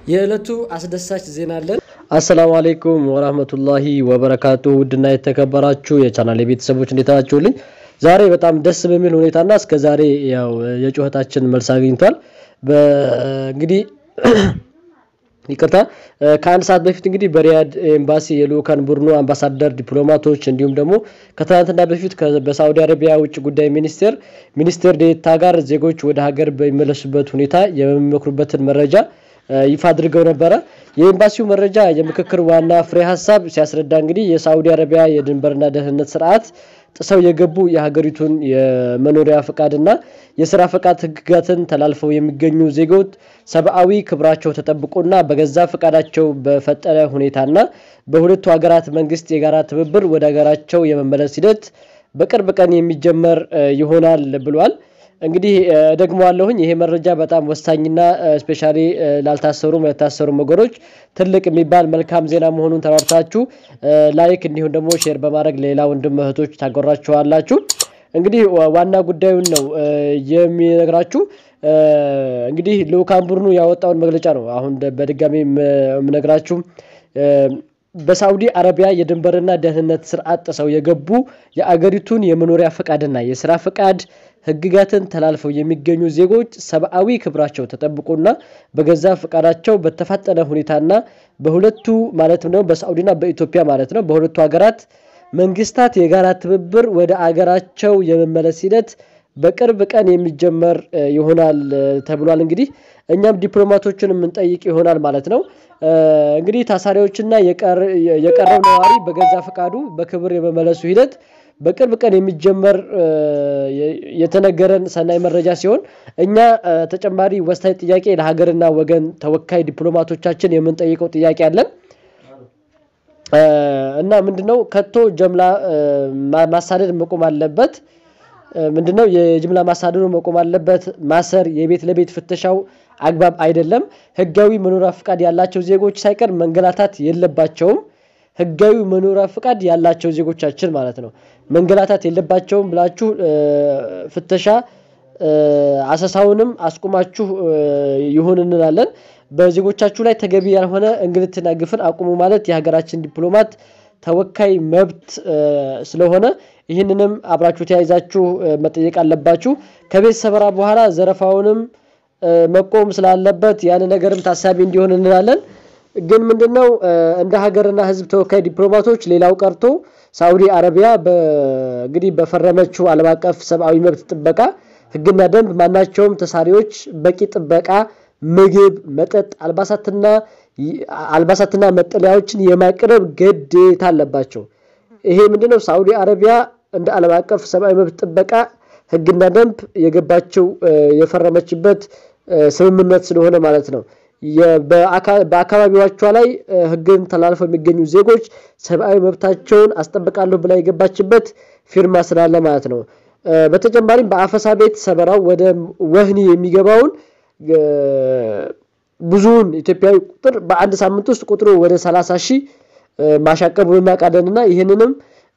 የዕለቱ አስደሳች ዜና አለን። አሰላሙ አሌይኩም ወራህመቱላሂ ወበረካቱ። ውድና የተከበራችሁ የቻናል ቤተሰቦች እንዴት ናችሁልኝ? ዛሬ በጣም ደስ በሚል ሁኔታና እስከ ዛሬ ያው የጩኸታችን መልስ አግኝቷል። እንግዲህ ይቅርታ ከአንድ ሰዓት በፊት እንግዲህ በሪያድ ኤምባሲ የልኡካን ቡድኑ አምባሳደር፣ ዲፕሎማቶች እንዲሁም ደግሞ ከትናንትና በፊት በሳዑዲ አረቢያ ውጭ ጉዳይ ሚኒስቴር ሚኒስቴር ዴኤታ ጋር ዜጎች ወደ ሀገር በሚመለሱበት ሁኔታ የሚመክሩበትን መረጃ ይፋ አድርገው ነበረ። የኤምባሲው መረጃ የምክክር ዋና ፍሬ ሀሳብ ሲያስረዳ እንግዲህ የሳዑዲ አረቢያ የድንበርና ደህንነት ስርዓት ጥሰው የገቡ የሀገሪቱን የመኖሪያ ፈቃድና የስራ ፈቃድ ህግጋትን ተላልፈው የሚገኙ ዜጎች ሰብአዊ ክብራቸው ተጠብቆና በገዛ ፈቃዳቸው በፈጠረ ሁኔታና በሁለቱ ሀገራት መንግስት የጋራ ትብብር ወደ ሀገራቸው የመመለስ ሂደት በቅርብ ቀን የሚጀመር ይሆናል ብሏል። እንግዲህ ደግሞ አለሁኝ ይሄ መረጃ በጣም ወሳኝና ስፔሻሊ ላልታሰሩ ያልታሰሩ ወገኖች ትልቅ የሚባል መልካም ዜና መሆኑን ተራርታችሁ ላይክ እንዲሁም ደግሞ ሼር በማድረግ ሌላ ወንድም እህቶች ታጎራችኋላችሁ። እንግዲህ ዋና ጉዳዩን ነው የሚነግራችሁ። እንግዲህ ልኡካን ቡድኑ ያወጣውን መግለጫ ነው አሁን በድጋሚ የምነግራችሁ። በሳዑዲ አረቢያ የድንበርና ደህንነት ስርዓት ጥሰው የገቡ የአገሪቱን የመኖሪያ ፈቃድና የስራ ፈቃድ ህግጋትን ተላልፈው የሚገኙ ዜጎች ሰብአዊ ክብራቸው ተጠብቆና በገዛ ፈቃዳቸው በተፋጠነ ሁኔታና በሁለቱ ማለትም ደግሞ በሳዑዲና በኢትዮጵያ ማለት ነው በሁለቱ ሀገራት መንግስታት የጋራ ትብብር ወደ አገራቸው የመመለስ ሂደት በቅርብ ቀን የሚጀመር ይሆናል ተብሏል። እንግዲህ እኛም ዲፕሎማቶችን የምንጠይቅ ይሆናል ማለት ነው። እንግዲህ ታሳሪዎችና የቀረው ነዋሪ በገዛ ፈቃዱ በክብር የመመለሱ ሂደት በቅርብ ቀን የሚጀመር የተነገረን ሰናይ መረጃ ሲሆን እኛ ተጨማሪ ወሳኝ ጥያቄ ለሀገርና ወገን ተወካይ ዲፕሎማቶቻችን የምንጠይቀው ጥያቄ አለን እና ምንድነው ከቶ ጀምላ ማሳደድ መቆም አለበት። ምንድነው የጅምላ ማሳደዱ መቆም አለበት። ማሰር፣ የቤት ለቤት ፍተሻው አግባብ አይደለም። ህጋዊ መኖሪያ ፍቃድ ያላቸው ዜጎች ሳይቀር መንገላታት የለባቸውም። ህጋዊ መኖሪያ ፍቃድ ያላቸው ዜጎቻችን ማለት ነው መንገላታት የለባቸውም ብላችሁ ፍተሻ አሰሳውንም አስቁማችሁ ይሁን እንላለን። በዜጎቻችሁ ላይ ተገቢ ያልሆነ እንግልትና ግፍን አቁሙ ማለት የሀገራችን ዲፕሎማት ተወካይ መብት ስለሆነ ይህንንም አብራችሁ ተያይዛችሁ መጠየቅ አለባችሁ። ከቤት ሰበራ በኋላ ዘረፋውንም መቆም ስላለበት ያን ነገርም ታሳቢ እንዲሆን እንላለን። ግን ምንድነው እንደ ሀገርና ህዝብ ተወካይ ዲፕሎማቶች ሌላው ቀርቶ ሳዑዲ አረቢያ እንግዲህ በፈረመችው ዓለም አቀፍ ሰብአዊ መብት ጥበቃ ህግና ደንብ ማናቸውም ተሳሪዎች በቂ ጥበቃ፣ ምግብ፣ መጠጥ፣ አልባሳትና አልባሳትና መጠለያዎችን የማቅረብ ግዴታ አለባቸው። ይሄ ምንድነው ሳዑዲ አረቢያ እንደ ዓለም አቀፍ ሰብአዊ መብት ጥበቃ ህግና ደንብ የገባችው የፈረመችበት ስምምነት ስለሆነ ማለት ነው። በአካባቢዎቿ ላይ ህግን ተላልፈው የሚገኙ ዜጎች ሰብአዊ መብታቸውን አስጠብቃለሁ ብላ የገባችበት ፊርማ ስላለ ማለት ነው። በተጨማሪም በአፈሳ ቤት ሰበራው ወደ ወህኒ የሚገባውን ብዙውን ኢትዮጵያዊ ቁጥር በአንድ ሳምንት ውስጥ ቁጥሩ ወደ ሰላሳ ሺህ ማሻቀቡን እናውቃለንና ይህንንም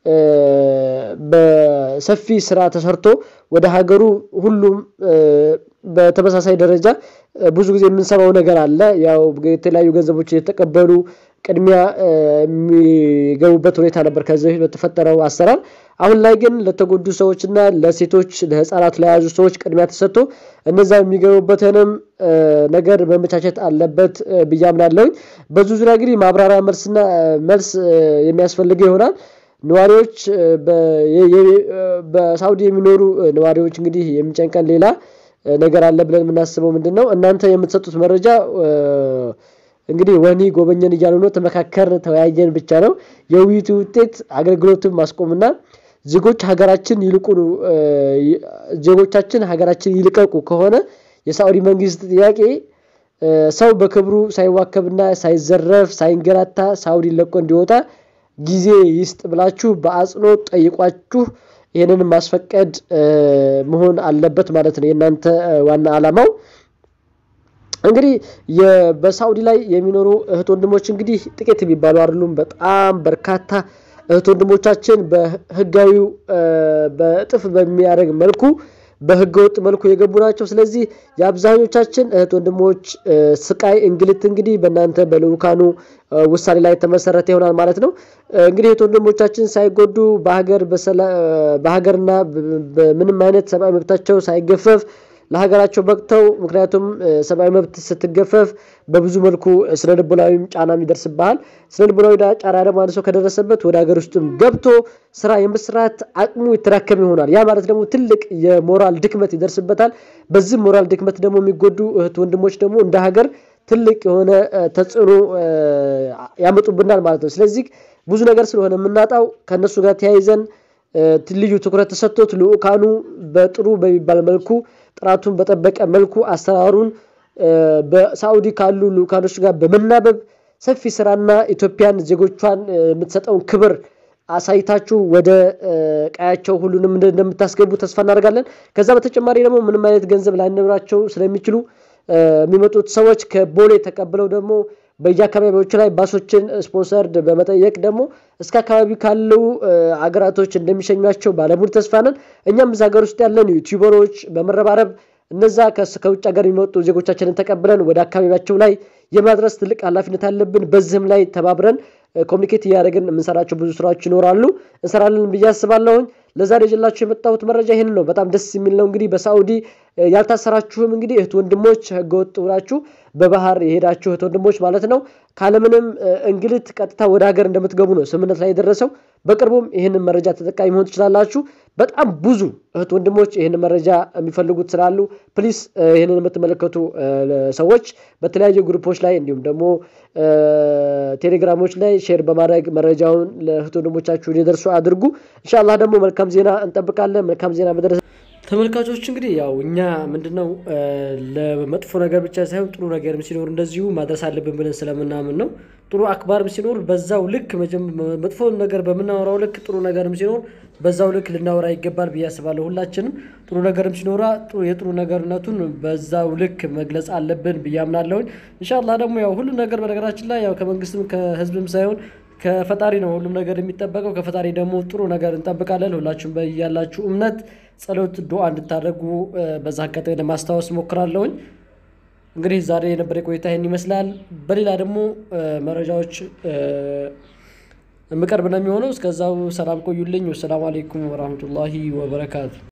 በሰፊ ስራ ተሰርቶ ወደ ሀገሩ ሁሉም በተመሳሳይ ደረጃ ብዙ ጊዜ የምንሰማው ነገር አለ። ያው የተለያዩ ገንዘቦች የተቀበሉ ቅድሚያ የሚገቡበት ሁኔታ ነበር ከዚህ በፊት በተፈጠረው አሰራር። አሁን ላይ ግን ለተጎዱ ሰዎችና ለሴቶች፣ ለህፃናት፣ ለያዙ ሰዎች ቅድሚያ ተሰጥቶ እነዛ የሚገቡበትንም ነገር መመቻቸት አለበት ብዬ አምናለሁኝ። በዙ ዙሪያ እንግዲህ ማብራሪያ መልስና መልስ የሚያስፈልገው ይሆናል። ነዋሪዎች በሳውዲ የሚኖሩ ነዋሪዎች እንግዲህ የሚጨንቀን ሌላ ነገር አለ ብለን የምናስበው ምንድን ነው? እናንተ የምትሰጡት መረጃ እንግዲህ ወህኒ ጎበኘን እያሉ ነው። ተመካከርን፣ ተወያየን ብቻ ነው። የውይይቱ ውጤት አገልግሎትን ማስቆምና ዜጎች ሀገራችን ይልቁ ዜጎቻችን ሀገራችን ይልቀቁ ከሆነ የሳዑዲ መንግስት ጥያቄ ሰው በክብሩ ሳይዋከብና ሳይዘረፍ ሳይንገላታ ሳዑዲ ለቆ እንዲወጣ ጊዜ ይስጥ ብላችሁ በአጽንኦት ጠይቋችሁ ይህንን ማስፈቀድ መሆን አለበት ማለት ነው የእናንተ ዋና ዓላማው። እንግዲህ በሳዑዲ ላይ የሚኖሩ እህት ወንድሞች እንግዲህ ጥቂት የሚባሉ አይደሉም። በጣም በርካታ እህት ወንድሞቻችን በህጋዊው በእጥፍ በሚያደርግ መልኩ በህገወጥ መልኩ የገቡ ናቸው። ስለዚህ የአብዛኞቻችን እህት ወንድሞች ስቃይ፣ እንግልት እንግዲህ በእናንተ በልዑካኑ ውሳኔ ላይ የተመሰረተ ይሆናል ማለት ነው። እንግዲህ እህት ወንድሞቻችን ሳይጎዱ በሀገርና በምንም አይነት ሰብአዊ መብታቸው ሳይገፈፍ ለሀገራቸው በቅተው ምክንያቱም ሰብአዊ መብት ስትገፈፍ በብዙ መልኩ ስነ ልቦናዊም ጫና ይደርስብሃል። ስነ ልቦናዊ ጫና ደግሞ አንድ ሰው ከደረሰበት ወደ ሀገር ውስጥም ገብቶ ስራ የመስራት አቅሙ የተዳከመ ይሆናል። ያ ማለት ደግሞ ትልቅ የሞራል ድክመት ይደርስበታል። በዚህ ሞራል ድክመት ደግሞ የሚጎዱ እህት ወንድሞች ደግሞ እንደ ሀገር ትልቅ የሆነ ተጽዕኖ ያመጡብናል ማለት ነው። ስለዚህ ብዙ ነገር ስለሆነ የምናጣው ከእነሱ ጋር ተያይዘን ልዩ ትኩረት ተሰጥቶት ልዑካኑ በጥሩ በሚባል መልኩ ጥራቱን በጠበቀ መልኩ አሰራሩን በሳዑዲ ካሉ ልዑካኖች ጋር በመናበብ ሰፊ ስራና ኢትዮጵያን ዜጎቿን የምትሰጠውን ክብር አሳይታችሁ ወደ ቀያቸው ሁሉንም እንደምታስገቡ ተስፋ እናደርጋለን። ከዛ በተጨማሪ ደግሞ ምንም አይነት ገንዘብ ላይኖራቸው ስለሚችሉ የሚመጡት ሰዎች ከቦሌ ተቀብለው ደግሞ በየአካባቢዎች ላይ ባሶችን ስፖንሰርድ በመጠየቅ ደግሞ እስከ አካባቢ ካሉ አገራቶች እንደሚሸኟቸው ባለሙሉ ተስፋ ነን። እኛም እዛ ሀገር ውስጥ ያለን ዩቲዩበሮች በመረባረብ እነዛ ከውጭ ሀገር የሚመጡ ዜጎቻችንን ተቀብለን ወደ አካባቢያቸው ላይ የማድረስ ትልቅ ኃላፊነት አለብን። በዚህም ላይ ተባብረን ኮሚኒኬት እያደረግን የምንሰራቸው ብዙ ስራዎች ይኖራሉ፣ እንሰራለን ብዬ አስባለሁኝ። ለዛሬ ይዤላችሁ የመጣሁት መረጃ ይህን ነው። በጣም ደስ የሚል ነው። እንግዲህ በሳዑዲ ያልታሰራችሁም እንግዲህ እህት ወንድሞች ህገወጥ ብላችሁ በባህር የሄዳችሁ እህት ወንድሞች ማለት ነው ካለምንም እንግልት ቀጥታ ወደ ሀገር እንደምትገቡ ነው ስምምነት ላይ የደረሰው። በቅርቡም ይህንን መረጃ ተጠቃሚ መሆን ትችላላችሁ። በጣም ብዙ እህት ወንድሞች ይህንን መረጃ የሚፈልጉት ስላሉ ፕሊስ ይህንን የምትመለከቱ ሰዎች በተለያዩ ግሩፖች ላይ እንዲሁም ደግሞ ቴሌግራሞች ላይ ሼር በማድረግ መረጃውን ለእህት ወንድሞቻችሁ እንዲደርሱ አድርጉ። ኢንሻላህ ደግሞ መልካም ዜና እንጠብቃለን። መልካም ዜና መድረስ ተመልካቾች እንግዲህ ያው እኛ ምንድነው ለመጥፎ ነገር ብቻ ሳይሆን ጥሩ ነገርም ሲኖር እንደዚሁ ማድረስ አለብን ብለን ስለምናምን ነው። ጥሩ አክባርም ሲኖር በዛው ልክ መጥፎ ነገር በምናወራው ልክ ጥሩ ነገርም ሲኖር በዛው ልክ ልናወራ ይገባል ብዬ አስባለሁ። ሁላችንም ጥሩ ነገርም ሲኖራ የጥሩ ነገርነቱን በዛው ልክ መግለጽ አለብን ብዬ አምናለሁኝ። ኢንሻላህ ደግሞ ያው ሁሉም ነገር በነገራችን ላይ ያው ከመንግስትም ከህዝብም ሳይሆን ከፈጣሪ ነው ሁሉም ነገር የሚጠበቀው። ከፈጣሪ ደግሞ ጥሩ ነገር እንጠብቃለን። ሁላችሁም በያላችሁ እምነት ጸሎት፣ ዱዓ እንድታደርጉ በዛ አጋጣሚ ለማስታወስ ሞክራለሁኝ። እንግዲህ ዛሬ የነበረ ቆይታ ይህን ይመስላል። በሌላ ደግሞ መረጃዎች የምቀርብ ነው የሚሆነው። እስከዛው ሰላም ቆዩልኝ። ወሰላሙ አሌይኩም ወራህመቱላሂ ወበረካቱ